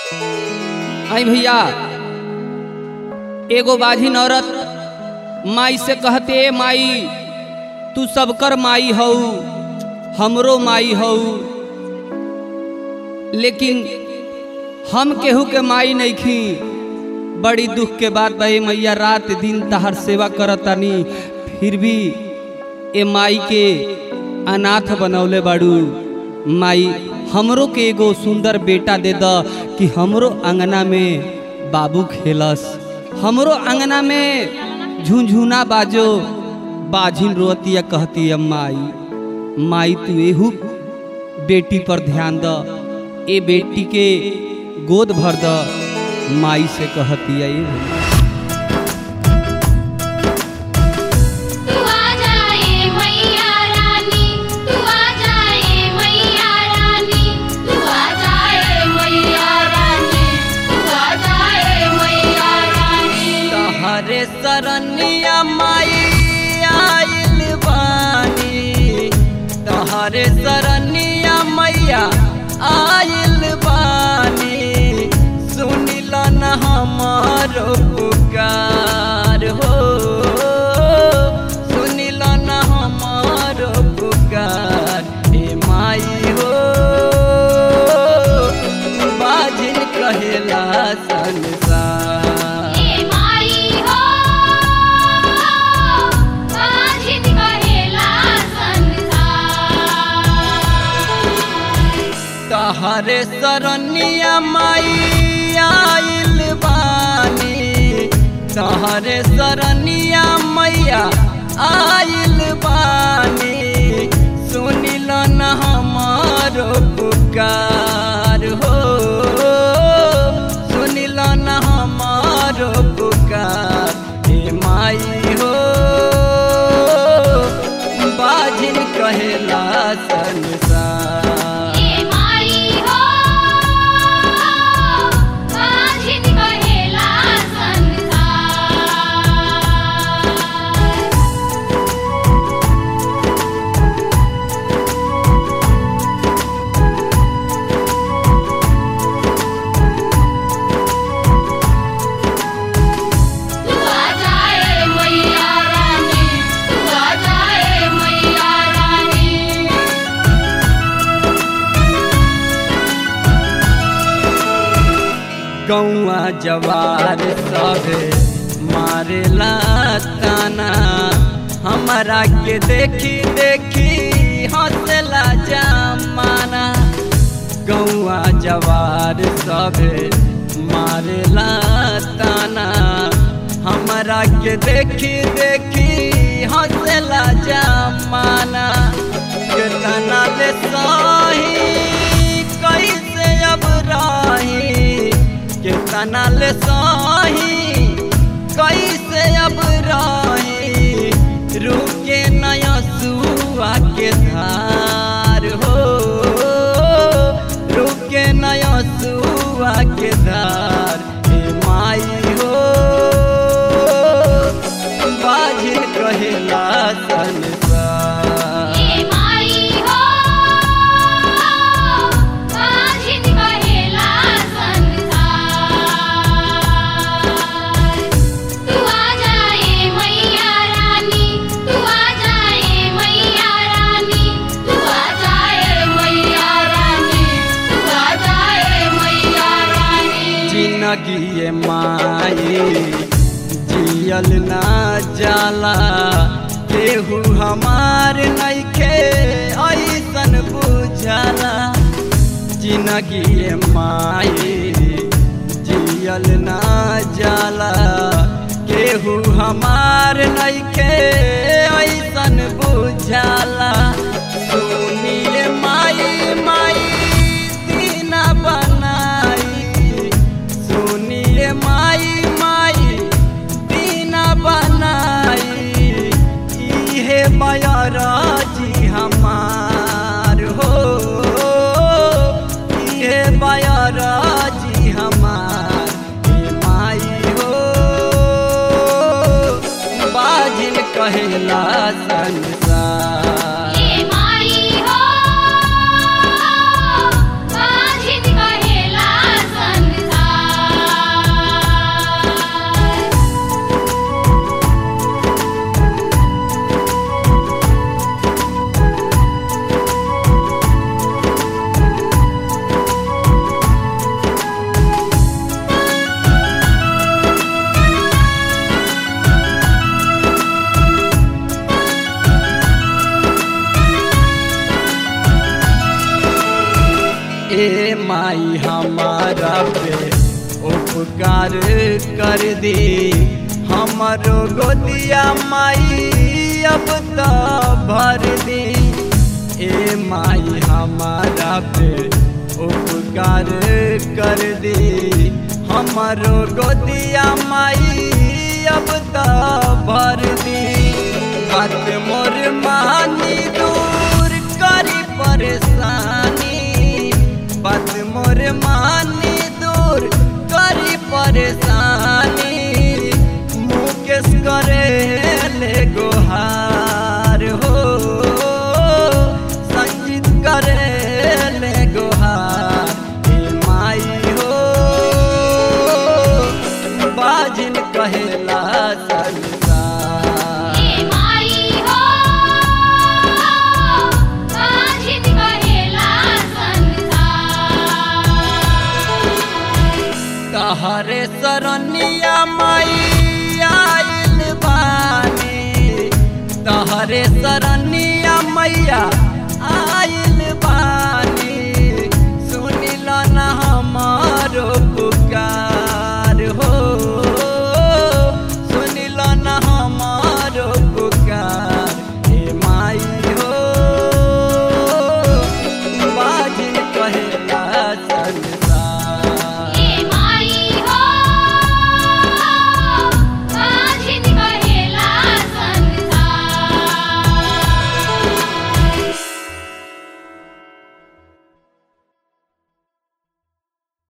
आई भैया एगो बाझिन औरत माई से कहते "ए माई तू सबकर माई हऊ हमरो माई हऊ लेकिन हम केहू के माई नइखी बड़ी दुख के बात बा ए मैया रात दिन तहर सेवा करतानी फिर भी ए माई के अनाथ बनौले बाड़ू माई हमरो के एगो सुंदर बेटा दे द कि हमरो अंगना में बाबू खेलस हमरो अंगना में झुनझुना बाजो बाझिन रोतिया कहती है माई माई तू एहू बेटी पर ध्यान द ए बेटी के गोद भर द माई से कहती है ये तू आ जाए मैया रानी तू आ जाए मैया रानी तू आ जाए मैया रानी तू आ जाए मैया रानी तहरे सरनिया माई आइल बानी तहरे सरनिया मैया आइल बानी सुनिल न हमारो पुकार हो सुनिल न हमारो पुकार हे माई हो बाजिन कहेला संसार ए माई हो बाजिन कहेला संसार तहरे सरनिया माई आइल बानी तहरे सरनिया मैया आइल बानी सुनिल न हमारो पुकार हो सुनिल न हमारो पुकार हे माई हो बाजिन कहेला संसार ए माई हो बाजिन कहेला संसार तू आ जाए मैया रानी तू आ जाए मैया रानी गौआ जवार सभे मारेला ताना हमारा के देखी देखी हंसला जमाना गौआ जवार सभे मारेला ताना हमारा के देखी देखी हंसला जमाना कितना ले सही कैसे अब राही कितना ले सही कैसे अब राही रुके नया सुआ के धार हो रुके नया सुआ के धार हे माई हो बाजिन कहेला संसार ए माई हो बाजिन कहेला संसार तू आ जाए मैया रानी तू आ जाए मैया रानी तू आ जाए मैया रानी तू आ जाए मैया रानी जिंदगी ये माई जियल ना जाला केहू हमार नइखे ऐसन बुझाला जिंदगी ये माई जियल ना जाला केहू हमार नइखे ऐसन बुझाला सुनिए माई माई दीना बनाई सुनिए माई माई दीना बनाई इहे बयारा जी हमार हो इहे बयारा जी हमार हे माई हो बाजिन कहेला संसार ए माई हो बाजिन कहेला संसार ए माई हमारा पे उपकार कर दे हमारो गोदिया माई अब तो भर दे ए माई हमारा पे उपकार कर दे हमारो गोदिया माई अब तो भर दे बात मोर मानी दूर करी परेशानी बात मोर मानी दूर करी परेशानी मुकेश करे ले गोहार हो संगीत करे ले गोहार हे माई हो बाजिन कहेला संसार ए माई हो बाजिन कहेला संसार तहरे सरनिया